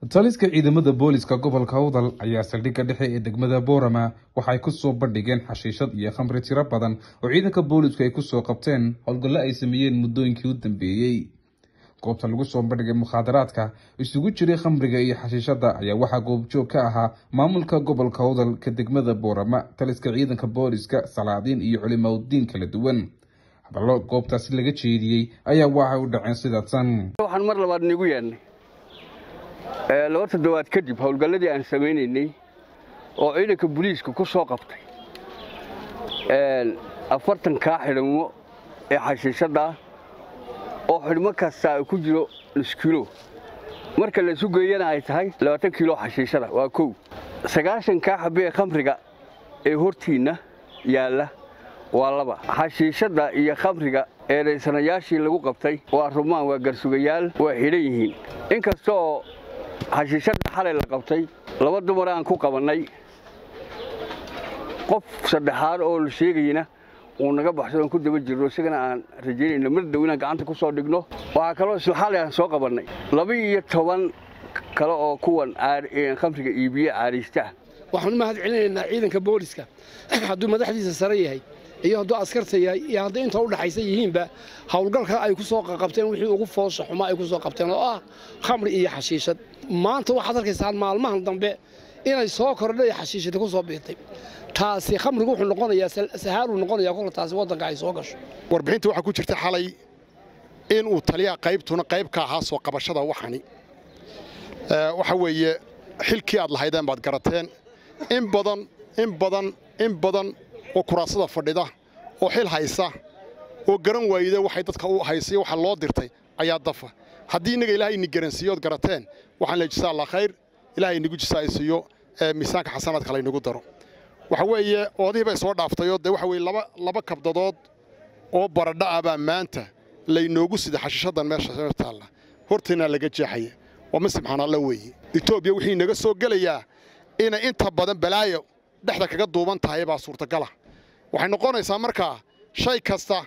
taliska ciidamada booliska gobolka awdal ayaa saldhigga dhexe ee degmada boorama waxay kusoo bandhigeen xashiishad iyo khamri tiro badan oo ciidanka boolisku ay kusoo qabteen howlgallo ay sameeyeen muddooyinkii u dambeeyey goobta lagu soo bandhigay mukhaadaraadka isugu jiray khamriga iyo xashiishadda ayaa waxaa goobjoog ka ahaa maamulka gobolka awdal ka degmada boorama taliska ciidanka booliska salaadiin iyo culimaudiin kala duwan hadallo goobtaasi laga jeediyey ayaa waxay u dhaceen sidaatan waxaan mar labaad nigu yeedhnay laba toddobaad kadib howlgalladii aan samaynaynay oo ciidanka buliiska ku soo qabtay afartankaa xidhmo ee xashiishadda oo xidhmo kasta ku jiro nus kilo marka laysu geeyana ay tahay labaatan kilo xashiishada waa kow sagaashankaa xabe ee khamriga ee hortiinna yaalla waa laba xashiishadda iyo khamriga eedaysanayaashii lagu qabtay waa rumaan waa garsugayaal waa xidhan yihiin inkasta oo xashiishadda xalay la qabtay laba dumar aan ku qabannay qof saddexaad oo la sheegayna uu naga baxso aan ku daba jirno isagana aan rajaynayno mar dow inaan gacanta ku soo dhigno waxaa kaloo isla xalay aan soo qabannay laba iyo toban kale oo kuwan khamriga iibiye caariista waxaan u mahad celinaynaa ciidanka booliska hadduu madaxdiisa sare yahay iyo hadduu askarta yahay iyo hadday inta u dhaxaysa yihiinba howlgalka ay ku soo qabteen wixii ugu foosha xumaa ay ku soo qabteen oo ah khamri iyo xashiishad maanta waxaad arkaysaan maalmahan dambe inay soo kordhay xashiishada ku soo biirtay taasi khamrigu wuxuu noqonayaa sahaaluu noqonayaa kolka taasi waddanka ay soo gasho warbixinta waxaa ku jirta xalay inuu taliyaha qaybtuna qayb ka ahaa soo qabashada waxani waxa weeye xilkii aad lahaydeen baad garateen in badan in badan in badan oo kuraasada fadhida oo xil haysa oo garan waayida waxay dadka u haysay waxa loo dirtay ayaa dafa haddii innaga ilaahay ini garansiiyood garateen waxaan leey jisaa allah khayr ilaahay inagu jisaaysiiyo miisaanka xasanaadka laynagu daro waxa weeye oodihii bay soo dhaaftayoo dee waxa weye laba laba kabdadood oo baradha ah baa maanta laynoogu sida xashiishadan meesha taalla hortaynaa laga jeexaya waa ma subxaan alla weeye etoobiya wixii inaga soo gelayaa inay inta badan balaayo dhexda kaga duuban tahay baa suurtagala waxay noqonaysaa markaa shay kasta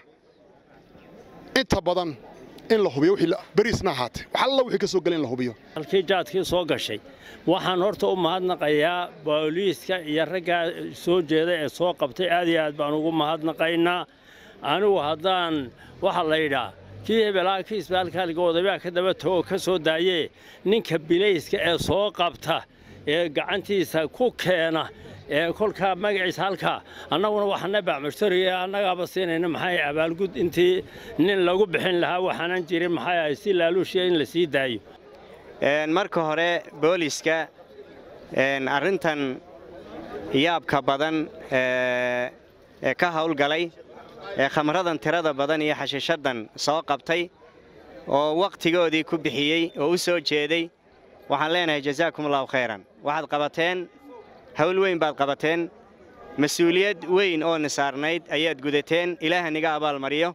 inta badan in la hubiyo beriisna ahaatee wax alla wixii ka soo gela in la hubiyo halkii jaadkii soo gashay waxaan horta u mahadnaqayaa booliiska iyo raggaa soo jeeda ee soo qabtay aad iyo aad baan ugu mahadnaqaynaa anigu haddaan waxaa la yidhaa kii hebelaa kii isbaalkaaliga odabaa ka daba tago ka soo daayee ninka bilayska ee soo qabta ee gacantiisa ku keena ee kolkaa magaciisa halkaa annaguna waxaana bacmashtariye annagaaba siinayna maxay abaalgud intii nin lagu bixin lahaa waxaanan jirin maxay ahay si laaluushiya in la sii daayo marka hore booliska arrintan yaabka badan ee ka hawlgalay ee khamradan tirada badan iyo xashiishadan soo qabtay oo wakhtigoodii ku bixiyey oo u soo jeeday waxaan leenahay jazaakum allahu khayran waxaad qabateen hawl weyn baad qabateen mas-uuliyad weyn oo nisaarnayd ayaad gudateen ilaaha niga abaalmariyo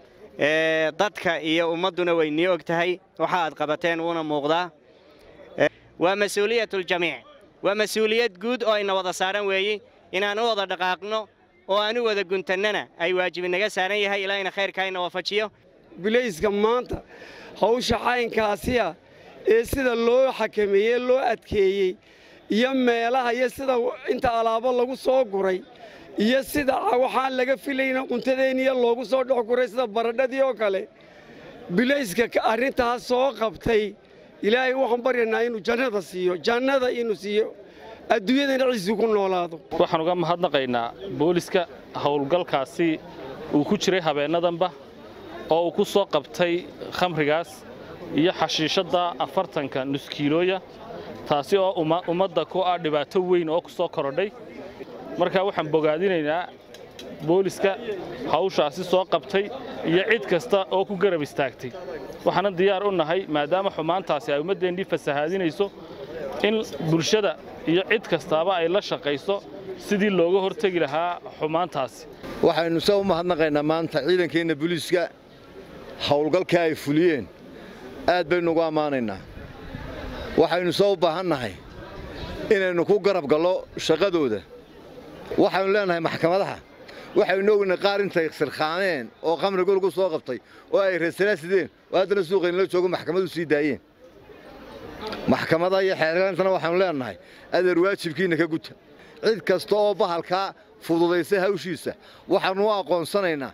dadka iyo ummadduna way nii og tahay waxa aad qabateen wuuna muuqdaa waa mas-uuliyatuljamiic waa mas-uuliyad guud oo ayna wada saaran weeye inaan u wada dhaqaaqno oo aan u wada guntannana ay waajibi naga saaran yahay ilaahayna khayrkaa ina waafajiyo bilayska maanta hawsha caynkaasiya ee sida loo xakameeyey loo adkeeyey iyo meelaha iyo sida inta alaabo lagu soo guray iyo sida waxaan laga filayna quntadeenniya loogu soo dhex guray sida baradhadii oo kale bilayska arrintaas soo qabtay ilaahay waxaan baryanaa inuu jannada siiyo jannada inuu siiyo adduunyadana ciisi ku noolaado waxaan uga mahadnaqaynaa booliska howlgalkaasi uu ku jiray habeennadanba oo uu ku soo qabtay khamrigaas iyo xashiishadda afartanka nuskiilooya taasi oo ummadda ku ah dhibaato weyn oo ku soo korodhay markaa waxaan bogaadinaynaa booliska hawshaasi soo qabtay iyo cid kasta oo ku garab istaagtay waxaanan diyaar u nahay maadaama xumaantaasi ay ummaddeennii fasahaadinayso in bulshada iyo cid kastaaba ay la shaqayso sidii looga hortegi lahaa xumaantaasi waxaynu se u mahadnaqaynaa maanta ciidankeenna booliiska howlgalkaa ay fuliyeen aad baynu ugu ammaanaynaa waxaynu soo u baahannahay inaynu ku garab gallo shaqadooda waxaynu leenahay maxkamadaha waxaynu ognahay qaar intay sirkhaameen oo khamriga lagu soo qabtay oo ay reesalaa sideen oo haddana suuqaynala joogo maxkamadu sii daayeen maxkamada iyo xeerlantana waxaanu leenahay adeer waajibkiinna ka guta cid kasta oo bahalkaa fududaysa hawshiisa waxaannu u aqoonsanaynaa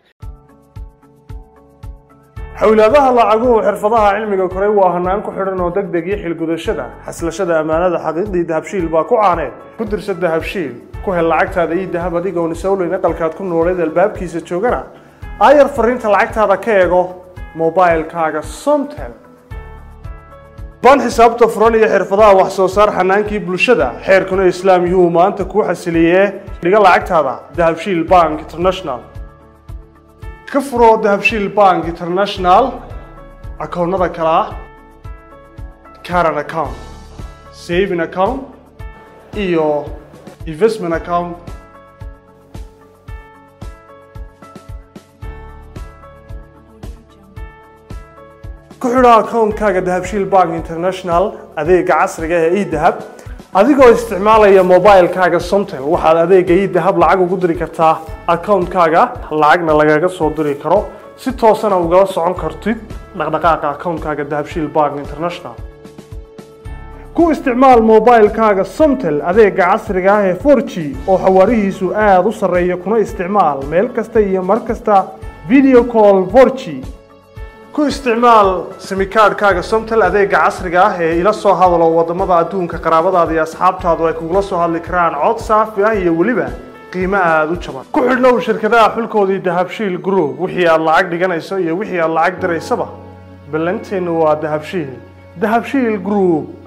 xowlaadaha lacaguhu xirfadaha cilmiga koray waa hanaan ku xidhan oo deg deg iyo xilgudashada xaslashada ammaanada xaqiiqdii dahabshiil baa ku caaneed ku dirsa dahabshiil ku hel lacagtaada iyo dahab adigoon isowleyn aqalkaad ku nooleed albaabkiisa joogana aayar fariinta lacagtaada ka eego mobailkaaga somtel baan xisaabta furan iyo xirfadaha wax soo saar xanaankii bulshada xeerkuna islaam yuhu maanta kuu xasiliyee dhiga lacagtaada dahabshiil bank international ka furo dahabshiil bank international akoonnada kale ah caran account saving account iyo investment account ku xidho akoonkaaga dahabshiil bank international adeega casriga ee edahab adigoo isticmaalaya mobilkaaga somtel waxaad adeega edahab lacag ugu diri kartaa akoonkaaga lacagna lagaga soo diri karo si toosana ugala socon kartid dhaqdhaqaaqa akoonkaaga dahabshiil bank international ku isticmaal mobilkaaga somtel adeega casriga ah ee 4g oo xawaarihiisu aada u sarreeya kuna isticmaal meel kasta iyo mar kasta video call 4g ku isticmaal simikaadhkaaga somtel adeega casriga ah ee ila soo hadalo wadamada adduunka qaraabadaada iyo asxaabtaadu ay kugula soo hadli karaan cod saafi ah iyo weliba qiimo aada u jaban ku xidhnow shirkadaha xulkoodii dahabshiil group wixii aad lacag dhiganayso iyo wixii aad lacag diraysaba ballanteennu waa dahabshiil dahabshiil group